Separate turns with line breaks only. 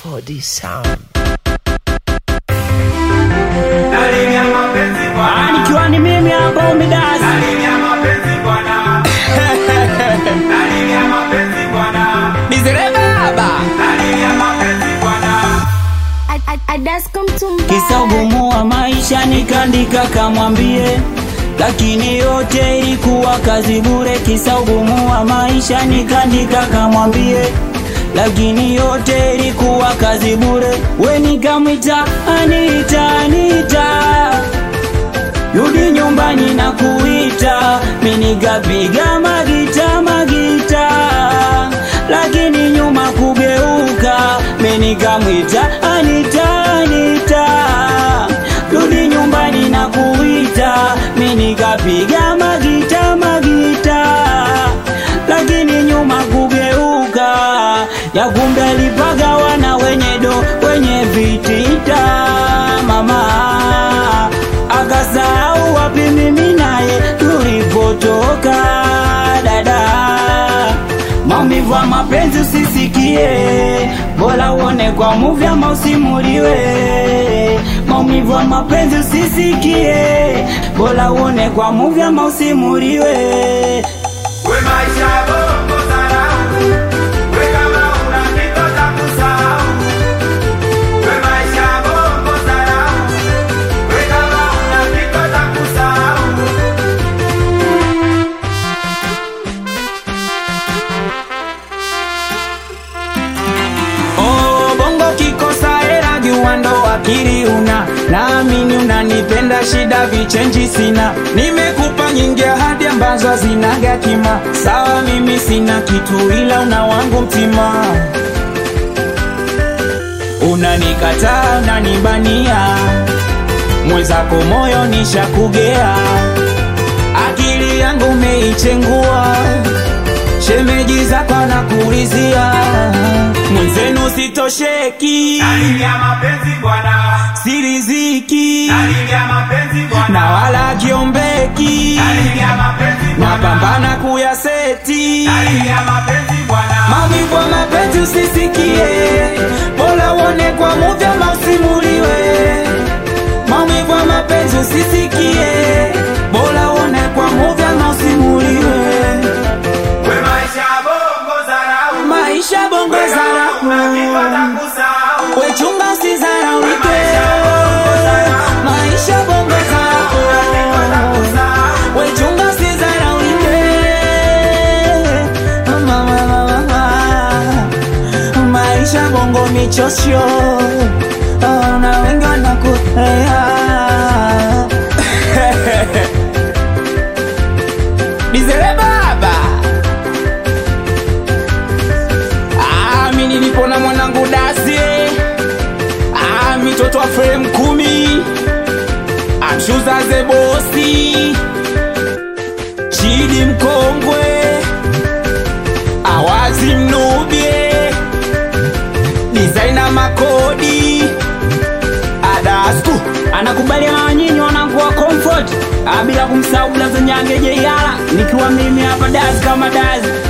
Kodi Sound.
Ah, nikiwa ni mimi hapa Umidas. Nizere baba. Kisa ugumu wa maisha nikandika kamwambie, lakini yote ilikuwa kazi bure. Kisa ugumu wa maisha nikandika kamwambie, lakini yote ilikuwa kazi bure. We nikamwita Anita, Anita, rudi nyumbani na kuita, mi nikapiga magita magita, lakini nyuma kugeuka, mi nikamwita Anita, Anita, rudi nyumbani na kuita, mi nikapiga magita magita, lakini nyuma kugeuka, ya kumbe alipagawa na wenye do wenye vitita mama akasahau wapi mimi naye tulipotoka dada maumivu ya mapenzi usisikie bora uone kwa muvi ama usimuliwe maumivu ya mapenzi usisikie bora uone kwa muvi ama usimuliwe
We maisha bongo zarau We kama una kitu cha kusahau We maisha bongo zarau We kama una kitu cha kusahau
Oh, bongo kikosa hela jua ndo akili una naamini unanipenda shida vichenji sina nimekupa nyingi ahadi ambazo hazinaga kima sawa mimi sina kitu ila una wangu mtima unanikataa unanibania mwenzako moyo nishakugea akili yangu umeichengua shemeji zako nakuulizia mwenzenu sitosheki
Dalili ya mapenzi bwana
siriziki
Dalili ya mapenzi bwana
na wala kiombeki
Dalili ya mapenzi bwana
napambana kuyaseti
Dalili ya mapenzi bwana
maumivu ya mapenzi usisikie bora uone kwa muvi ama usimuliwe maumivu ya mapenzi usisikie bora uone kwa muvi ama usimuliwe
We maisha bongo zarau
maisha bongo
We kama una kitu cha
zara
kusahau
wechunga usizaraulike maisha bongo zako wechunga usizaraulike Mama, mama, mama. maisha bongo michosho Oh, na wengi wanakutea Nizere baba Ah, mi nilipo na mwanangu dasi ah, mitoto wa frame kumi amshuza ze bosi chidi mkongwe awazi mnubie dizaina makodi adasku anakubaliana na nyinyi wanakuwa comfort ah, bila kumsahau blaza nyange jeiala nikiwa mimi hapa dazi kama dazi